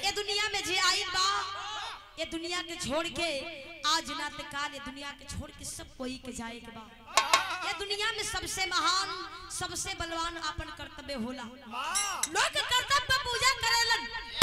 ये दुनिया में जे आइल बा ये दुनिया के छोड़ के आज ना ते काल ये दुनिया के छोड़ के सब कोई के जाए के बा ये दुनिया में सबसे महान सबसे बलवान अपन कर्तव्य होला लोग कर्तव्य पूजा करेलन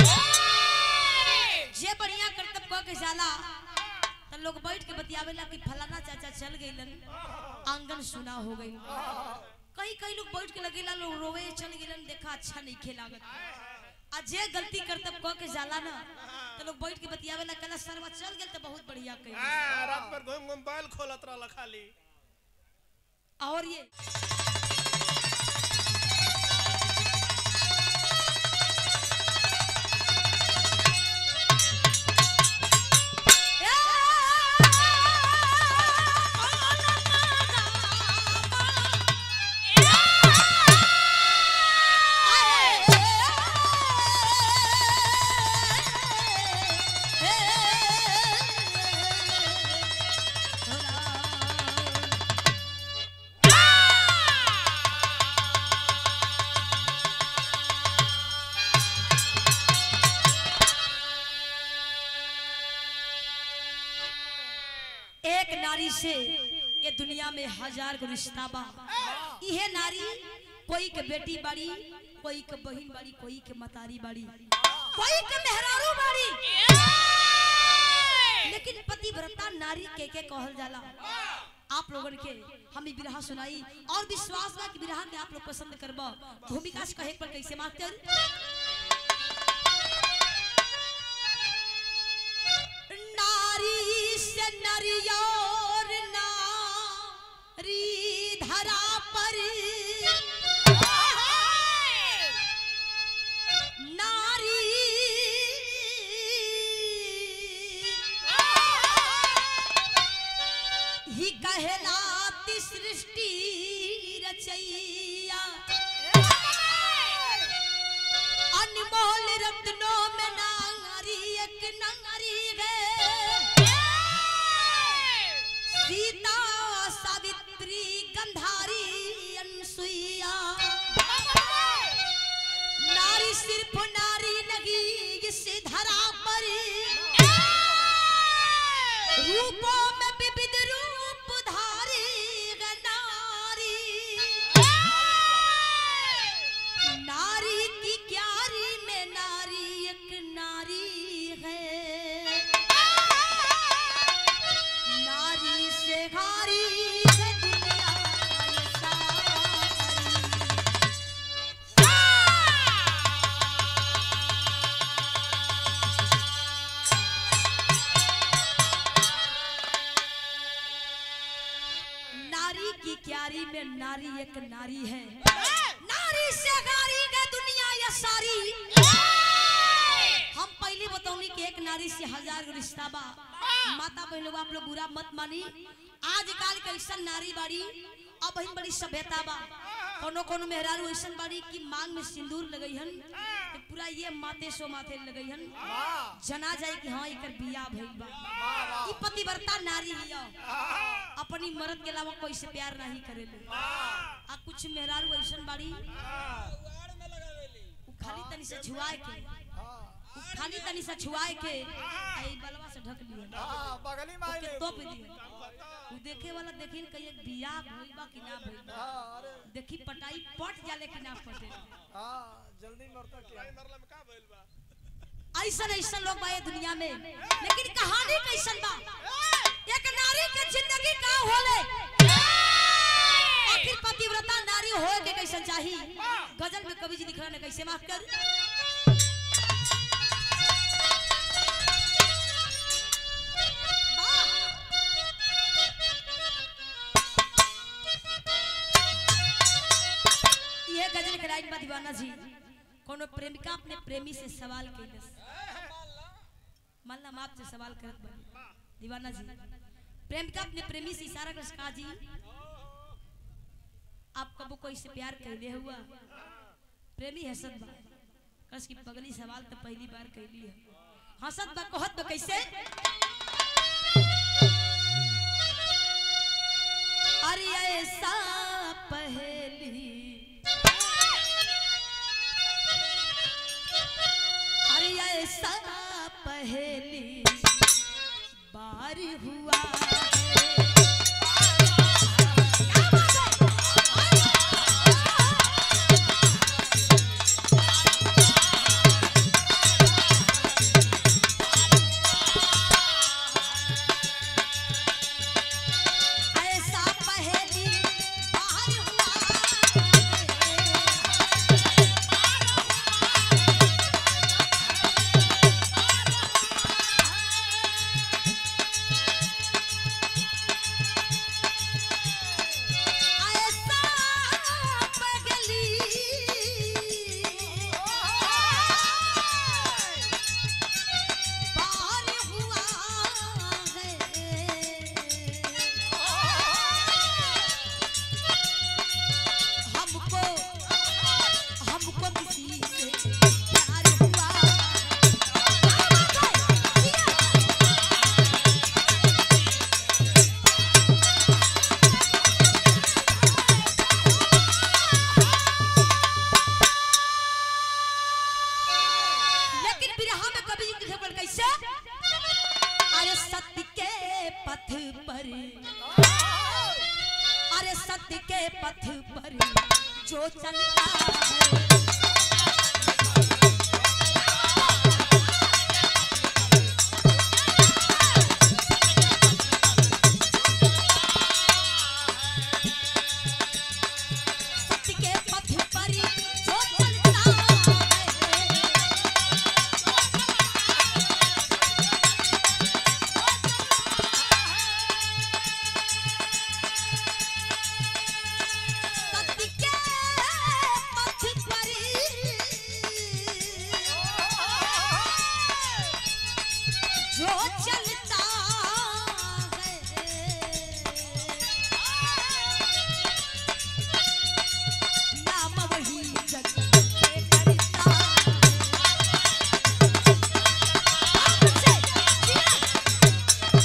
जे बढ़िया कर्तव्य कह के जाला त लोग बैठ के बतियावेला कि फलाना चाचा चल गइलन आंगन सुना हो गई कई कई लोग बैठ के लगेला लोग रोवे चल गइलन देखा अच्छा नहीं खेलागत आ जे गलती कर्तव्य कह के जाला ना तो लोग बैठ के बतियावेला कहला सरवा चल गेल त बहुत बढ़िया कही हाँ, रात भर घूम घूम बैल खोलत रहल खाली और ये एक नारी से ये दुनिया में हजार गो रिश्ता बा इहे नारी कोई के बेटी बाड़ी कोई के बहन बाड़ी कोई के मतारी बाड़ी कोई के मेहरारू बाड़ी लेकिन पतिव्रता नारी के के कहल जाला आप लोगन के हम ई बिरहा सुनाई और विश्वास बा कि बिरहा के आप लोग पसंद करबा भूमिका से कहे पर कैसे मास्टर नारी से नरियोर नारी धरा पर नारी ही कहलाती सृष्टि रचैया अनमोल रत्नों में नारी एक नारी है सीता सावित्री गंधारी अनसुईया नारी सिर्फ नारी लगी इस धरा पर रूपों में विविध रूप धारी है नारी नारी की क्यारी में नारी एक नारी है नारी से हारी है दुनिया ये सारी नारी की क्यारी में नारी एक नारी है नारी से गारी है दुनिया ये सारी हम पहले बतौनी कि एक नारी से हजार गो रिश्ता बा माता बहन लोग आप लोग बुरा मत मानी आजकल के ऐसा नारी बाड़ी अब बहन बड़ी सभ्यता बा कोनो कोनो मेहरारू ऐसन बाड़ी कि मांग में सिंदूर लगई हन तो पूरा ये माथे सो माथे लगई हन जना जाए कि हाँ एकर बियाह भइल बा ई पतिव्रता नारी हिया अपनी मर्द के अलावा कोई से प्यार नहीं करेले आ कुछ मेहरारू ऐसन बाड़ी उ खाली तनी से छुआए के उ खाली तनी से छुआए के आ ई बलवा से ढक लिए बगली में ओके तोप दिए उ देखे वाला देखिन कहीं एक बियाह भइल बा कि ना भइल बा देखी पटाई पट जाले कि ना पटे हाँ जल्दी मरता क्या मरला में का भइल बा ऐसन ऐसन लोग बा ये दुनिया में लेकिन कहानी कैसन बा एक नारी के जिंदगी का होले आखिर पतिव्रता नारी होए के कैसन चाही गजल में कवि जी लिख रहे कैसे माफ कर ये गजल के लाइन बा दीवाना जी कोनो प्रेमिका अपने प्रेमी से सवाल कैलस मान ला हम आपसे सवाल करत बानी दीवाना जी प्रेमिका अपने प्रेमी से इशारा कर कहा जी आप कबो कोई से प्यार कैले हुआ प्रेमी हसत बा कस की पगली सवाल तो पहली बार कैली है हसत बा कहत बा कैसे अरे ऐसा पहली अरे ऐसा पहली बार हुआ है। क्या बात है? ऐसा पहली बार हुआ है। ऐसा पगली बार हुआ है हमको हमको किसी से प्यार हुआ लेकिन बिरहा में कभी लिखे पड़ कैसे अरे सत्य के पथ पर अरे सत्य के पथ पर जो चलता है सत्य के पथ पर जो चलता है सत्य के पथ पर जो चलता है नाम वही जग के करता है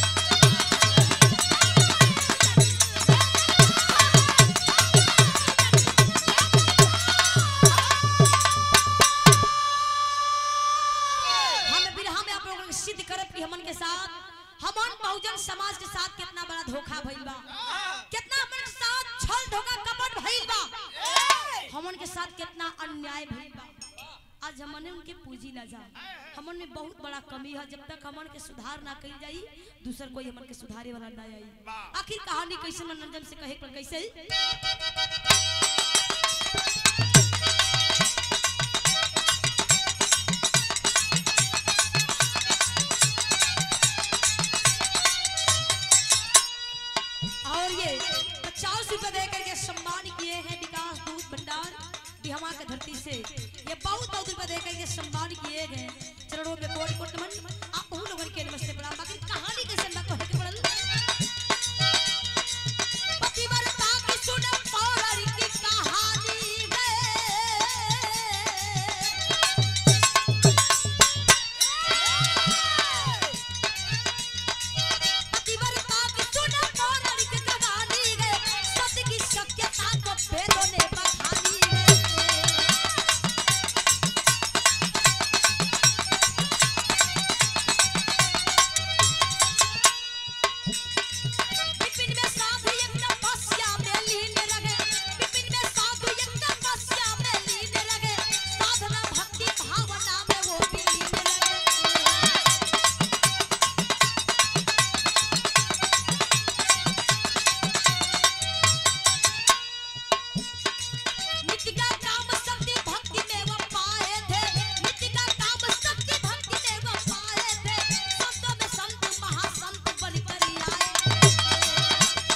हम बिरहा में आप लोगों को सिद्ध करब कि हमन के साथ हमन बहुजन समाज के साथ कितना बड़ा धोखा भइल बा कितना हमन के साथ छल धोखा कपट भइल बा हमन के साथ कितना अन्याय भइल बा आज हमने उनके पूजी ना जा हमन में बहुत बड़ा कमी है जब तक हमन के सुधार ना कइल जाई दूसर कोई हमन के सुधारे वाला ना आई आखिर कहानी कैसे मनोरंजन से कहे पर कैसे और ये पचास रुपए दे करके सम्मान किए हैं विकास दूध भंडार बिहमा के धरती से ये बहुत बहुत रुपए दे करके सम्मान किए गए चरणों में कोट कोट नमन आप उन लोगों के नमस्ते प्रणाम बाकी कहानी कैसे ना कहे के पड़ल पतिव्रता की सुन पौराणिक की कहानी है पतिव्रता की सुन पौराणिक कहानी है सत्य की शक्यता को वेदों ने बखानी है विपिन में साधु एक तपस्या में लीन रहे विपिन में साधु एक तपस्या में लीन रहे साधना भक्ति भावना में वो भी लीन रहे नित्य का काम शक्ति भक्ति में वो पाए थे नित्य का काम शक्ति भक्ति में वो पाए थे संतों में संत महासंत बनकर आए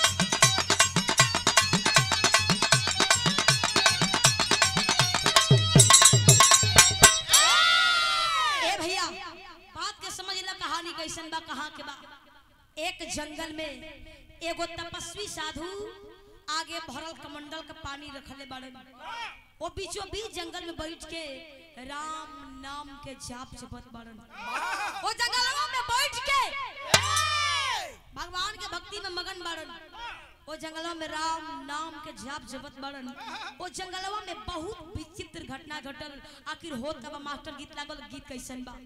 ए भैया बात के समझ ला कहानी कैसन बा कहाँ के बा एक जंगल में एगो तपस्वी साधु आगे भरल कमंडल का पानी रखले बाड़े वो बीचों बीच जंगल में बैठ के राम नाम के जाप जपत बाड़न वो जंगलवा में बैठ के भगवान के भक्ति में मगन बाड़न ओ जंगलवा में राम नाम के जाप जपत बड़न ओ जंगलवा में बहुत विचित्र घटना घटल आखिर होत कब मास्टर गीत लागल गीत कैसन बा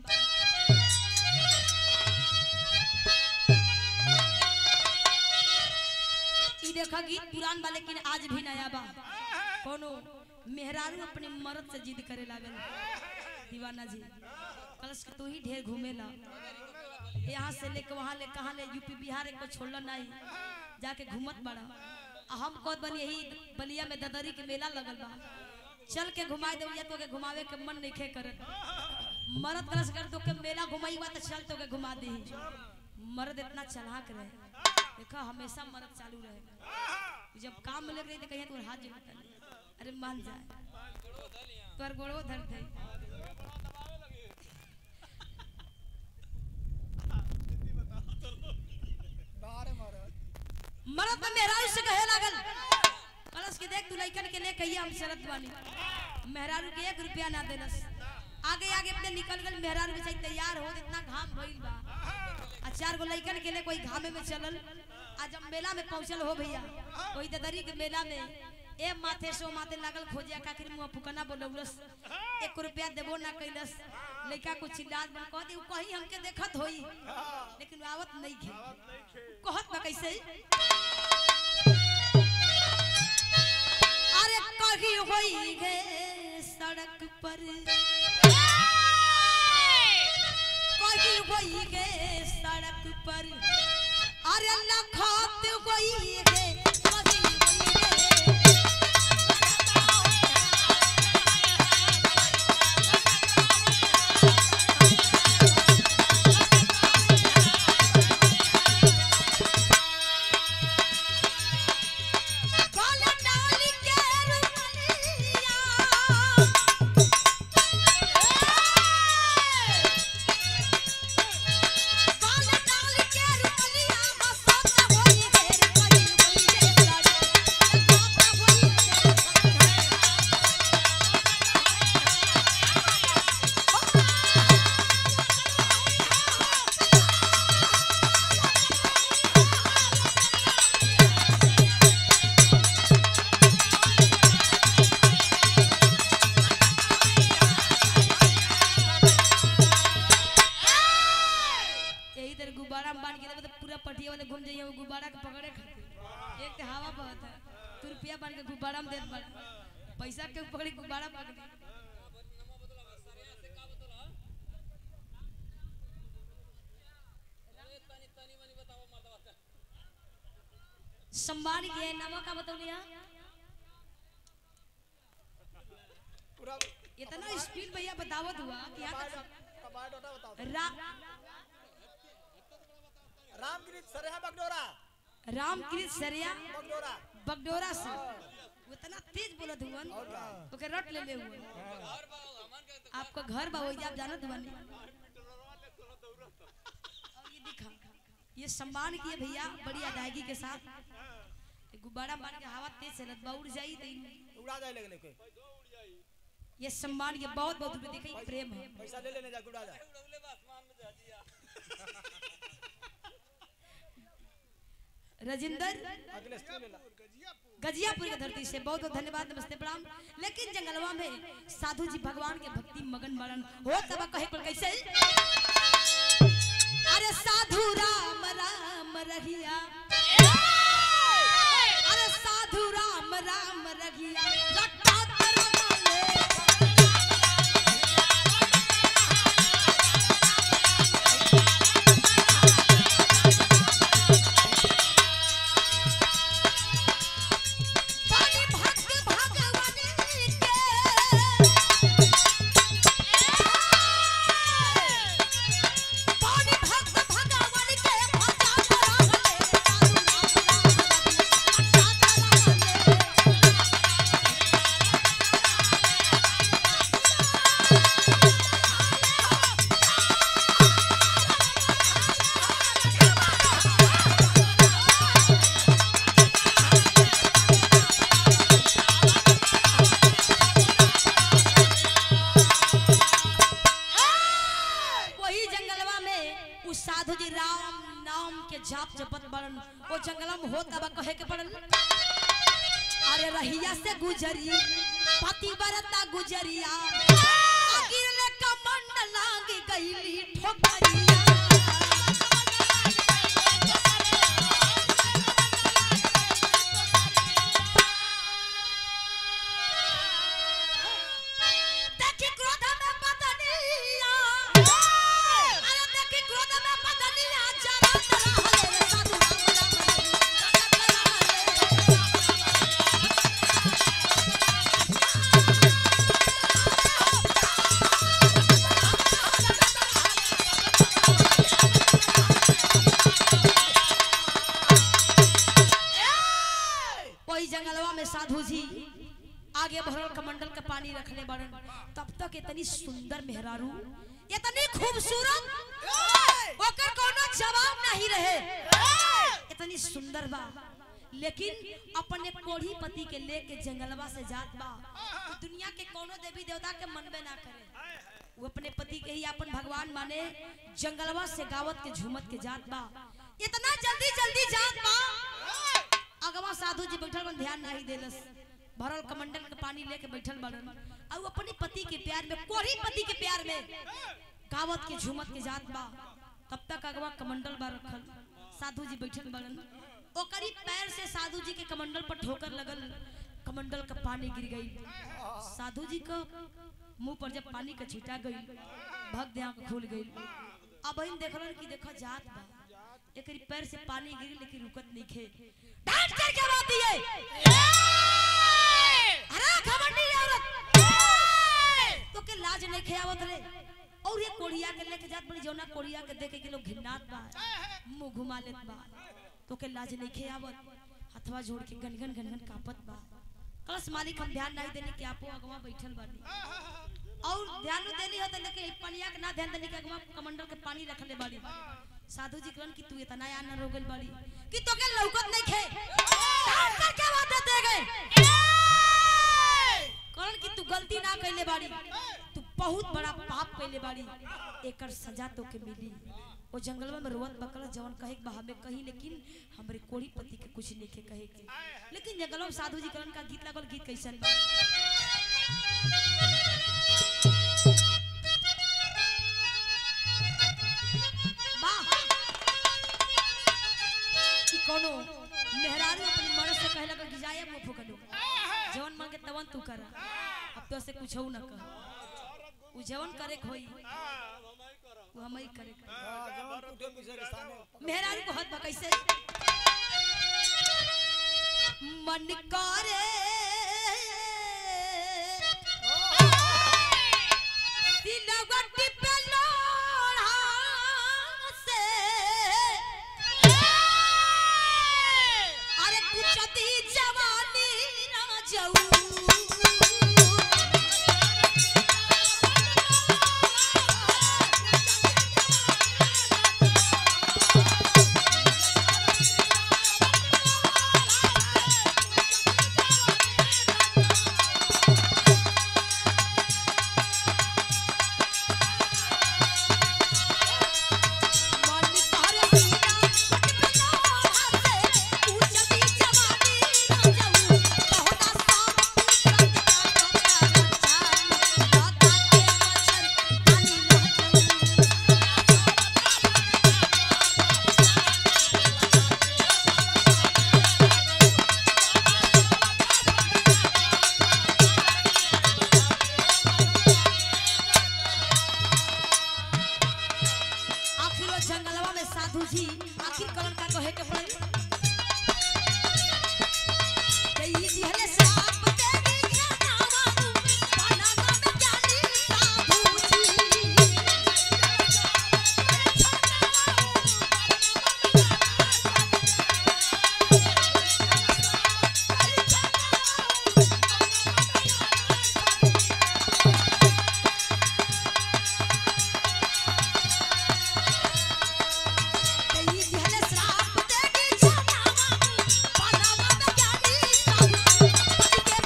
ई देखा गीत पुरान बा लेकिन आज भी नया बा कोनो मेहरारू अपने मर्द से जिद करे लागल दीवाना जी कलश के तू ही ढेर घूमेला यहाँ से लेके वहाँ ले कहाँ ले यूपी बिहार एक छोड़ल नहीं जाके घूमत बड़ा आ हम कहत बनी यही बलिया में ददरी के मेला लगल बा चल के घुमाए दे तो के घुमावे के मन नहीं खे करत मरद कलश कर तो के मेला घुमाई बा तो चल तो के घुमा दे मर्द इतना चलाक रहे देखा हमेशा मर्द चालू रहे जब काम में लग रही तो कहीं तो हाथ जोड़ता नहीं अरे मान जाए तोर गोड़ो धर थे बाहर मरद मरद में मेहरारू से कहे लागल कलश के देख तू लइकन के ले कहिया हम शरत बानी मेहरारू के एक रुपया ना देलस आगे आगे अपने निकल गल मेहरारू के चाहिए तैयार हो इतना घाम भइल बा आ चार गो लइकन के ले कोई घामे में चलल आ जब मेला में पहुंचल हो भैया कोई ददरी के मेला में ए माथे सो माथे लागल खोजिया काकिर मुंह फुकना बोलौलस एक रुपया देबो ना कैलस लइका को चिल्लात बन कह दे उ कहीं हमके देखत होई लेकिन उ आवत नहीं खे कहत बा कैसे अरे कही होई गे सड़क पर कही होई गे सड़क पर अरे लखत होई गे कही होई गे काला डाली के रुमलिया काला डाली के रुमलिया बसत होई गे रे कहीं होई गे साड़ी बाप होई गे यही तरह गुब्बारा में बांध के देबे तो पूरा पटिया वाले घूम जाइए वो गुब्बारा के पकड़े खातिर एक तो हवा बहुत है तू रुपया बांध के गुब्बारा में देत बड़ा पैसा के पकड़ी गुब्बारा पकड़ी सम्मान के नामा का बतौलिया पूरा इतना स्पीड भैया बतावत हुआ कि यहाँ कबाड़ तक कबाड़ डोटा बताओ रा, रामगिरी सरेहा बगडोरा रामकृष्ण सरिया बगडोरा बगडोरा से वो इतना तेज बोलत हुवन और का ओके रट ले ले हुवन आपका घर बा वही आप जानत हुवन और ये दिखा ये सम्मान किए भैया बड़ी अदायगी के साथ ये गुब्बारा मार के हवा तेज चलत बा उड़ जाई तो इन- उड़ा जाए लेकिन कोई ये सम्मान ये बहुत बहुत रुपए देखिए प्रेम है पैसा ले लेने जा उड़ा जाए राजेंद्र अगले स्टूल ले ला गजियापुर की धरती से बहुत बहुत धन्यवाद नमस्ते प्रणाम लेकिन जंगलवा में साधु जी भगवान के भक्ति मगन मरण हो तब कहे पर कैसे अरे साधु राम राम रहिया अरे साधु राम राम रहिया रट्टा तरमाले पानी भक्त भगवान के उ साधु जी राम नाम के जाप जपत बड़न ओ जंगल में होत अब कहे के पड़न अरे रहिया से गुजरी पति बरता गुजरिया गिरले कमंड लाग गईली ठोकरिया देखी क्रोध में बदनिया अरे देखी क्रोध में बदनिया जरा तरा हले रे साधु राम राम राम वही जंगलवा में साधु जी आगे भरल कमंडल के पानी रखले बड़न तब तक इतनी सुंदर मेहरारू इतनी खूबसूरत ओकर कोनो जवाब नहीं रहे इतनी सुंदर बा लेकिन अपने कोढ़ी पति के लेके जंगलवा से जात बा तो दुनिया के कोनो देवी देवता के मनबे ना करे वो अपने पति के ही अपन भगवान माने जंगलवा से गावत के झूमत के जात बा इतना जल्दी जल्दी जात बा अगवा साधु जी बैठल बन ध्यान नहीं देलस भरल कमंडल के पानी लेके बैठल बड़न और अपने पति के प्यार में कोरी पति के प्यार में गावत के झूमत के जात बा तब तक अगवा कमंडल बा रखल साधु जी बैठल बड़न ओकरी पैर से साधु जी के कमंडल पर ठोकर लगल कमंडल का पानी गिर गई साधु जी का मुंह पर जब पानी का छीटा गई भग दे आंख खुल गई अब इन देखलन कि देखो जात बा एकरी पैर से पानी गिरी लेकिन रुकत नहीं खे डांट कर क्या बात है अरे घमंडी औरत तो के लाज नहीं खे आवत रे और ये कोड़िया के लेके जात बड़ी जौना कोड़िया के देखे के लोग घिन्नात बा मुंह घुमा लेत बा तो के लाज नहीं खे आवत हथवा जोड़ के गनगन गनगन कापत बा कलश मालिक हम ध्यान नहीं देने के आपो अगवा बैठल बानी और ध्यान न देनी होता लेकिन पनिया के ना ध्यान देने के अगवा कमंडल के पानी रखले बाड़ी साधु जी कहन कि तू इतना आना हो गइल बाड़ी कि तो के लौकत नहीं खे डांट कर क्या बात दे गए कहन कि तू गलती ना कइले बाड़ी तू बहुत बड़ा पाप कइले बाड़ी एकर सजा तो के मिली ओ जंगलवा में रोवत बकला जवन कहे के बहा में कही लेकिन हमरे कोड़ी पति के कुछ नहीं के कहे के लेकिन जंगलवा में साधु जी कहन का गीत लागल गीत कैसन बा वाह कि कोनो मेहरारू अपनी मर्द से कहला कि जाए मुंह फुकलो जवन मांगे तवन तू कर अब तो से कुछ ना कह उ जवन करे के होई वो हम ही करे के होई। हाँ, जवान टूटे पीछे के सामने मेहरारू को हाथ बा कैसे मन करे सिलवटी पे लोढ़ा से अरे कुचती जवानी ना जाऊ मन करे सीना लोढ़ा से कुचती जवानी ना जाऊ बहुता सांप रंग का कपड़ा बता के मच्छर पानी ना जाऊ आखिर वो जंगलवा में साधु जी आखिर कौन का कहे के पड़ल कई दिहले सांप तेरी जनावा पानावा में जानी साधु जी कई दिहले सांप तेरी जनावा पानावा में जानी साधु पति के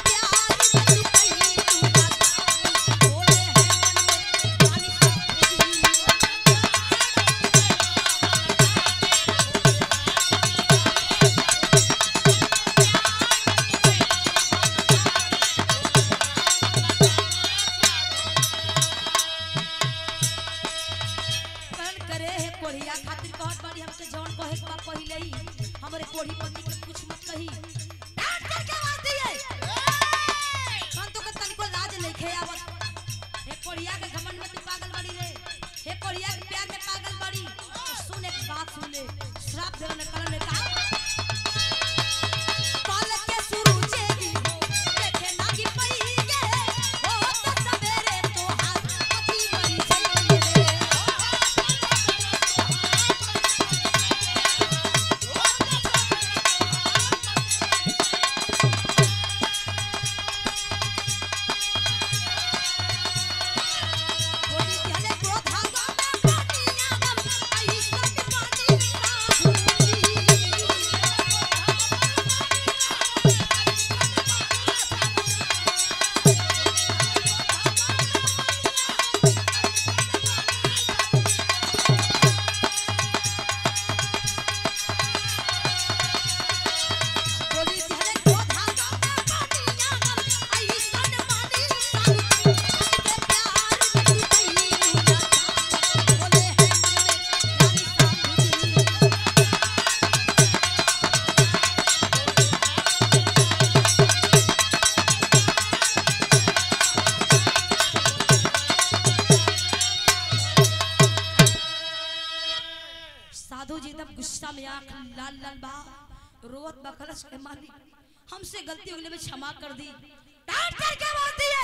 अरे हे कोढ़िया खातिर कहत बाड़ी हमके जौन कहे के बा पहिले ही हमरे कोढ़ी पति के कुछ मत कही डांट करके आवाज दिए कौन तो के तनिको लाज नहीं खे आवत हे कोढ़िया के घमंड में तू पागल बाड़ी रे हे कोढ़िया के प्यार में पागल बाड़ी तो सुन एक बात सुन ले श्राप देवे ने कल ने कहा पाल के सूरजे दी हो देखे नागी पई गे हो तो सवेरे तो हाथ अभी मरी जाइए बोली हले को धागा में पानिया गम आई सब पानी बोली हले को धागा में पानिया गम आई सब पानी के प्यार की कई उजाता बोले है मन में रानी साबुदी साधु जी तब गुस्सा में आंख लाल लाल बा रोवत बा कलश के मालिक हमसे गलती हो गई मैं क्षमा कर दी डांट करके बोल दिए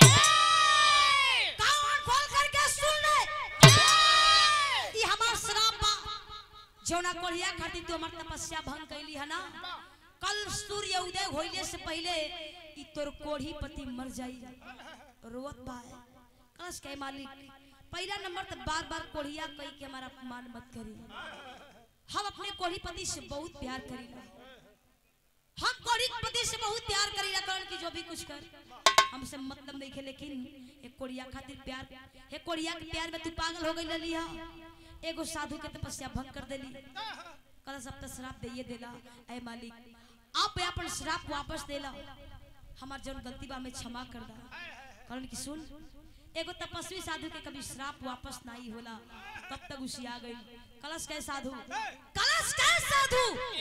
कान खोल करके सुन ले ये हमार श्राप बा जौना कोढ़िया खातिर तू हमार तपस्या भंग कैली है ना कल सूर्य उदय होइले से पहले ई तोर कोढ़ी पति मर जाई रोवत बा कलश के मालिक पहला नंबर तो बार बार कोढ़िया कही के हमारा अपमान मत करी हम अपने कोढ़ी पति से बहुत प्यार करीला हम कोढ़ी पति से बहुत प्यार करीला कारण की जो भी कुछ कर हमसे मतलब नहीं खे लेकिन एक कोढ़िया खातिर प्यार हे कोढ़िया के प्यार में तू पागल हो गई लली हा एगो साधु के तपस्या भंग कर देली कल सब तो श्राप दे देला ऐ मालिक आप अपन श्राप वापस देला हमार जौन गलती बा में क्षमा कर दा कारण की सुन एगो तपस्वी साधु के कभी श्राप वापस नहीं होला तब तक उसिया गई कलश के साधु कलश के साधु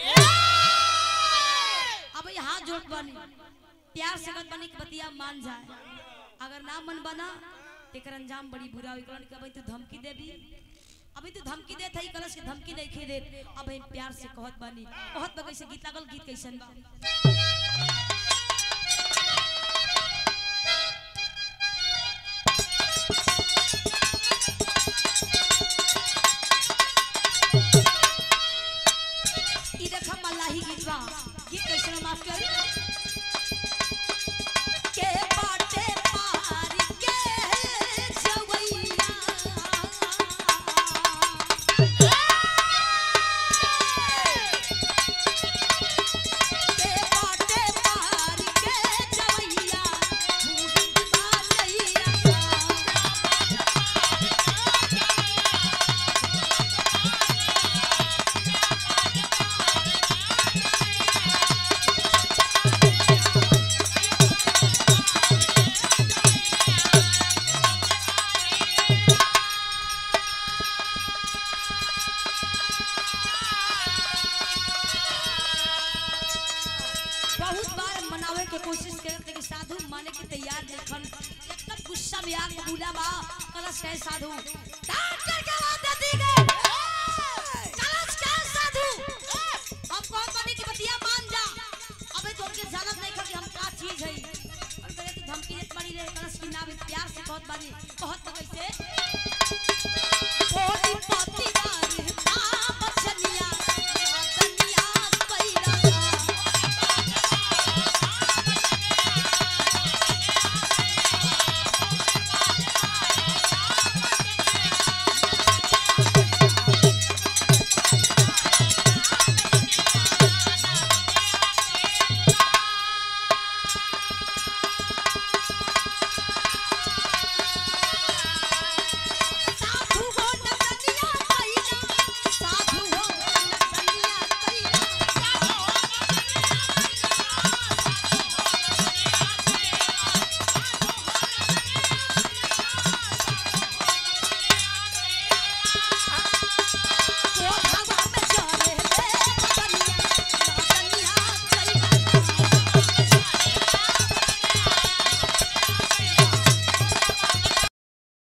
अब ये हाथ जोड़ बनी प्यार से गत बनी के बतिया मान जाए अगर ना मन बना तेकर अंजाम बड़ी बुरा होई कारण के अभी तू धमकी देबी अभी तू धमकी देत है कलश के धमकी नहीं खे देत अब हम प्यार से कहत बानी कहत बा कैसे गीत लागल गीत कैसन बा ई देखा मल्लाही गीत बा गीत कैसन बा मास्टर के बाटे पार के जवैया के बाटे पार के जवैया भूख मारैया बहुत बार मनावे के कोशिश करत लेकिन साधु माने के तैयार देखन एकदम गुस्सा में आग बबूला बा कलश है साधु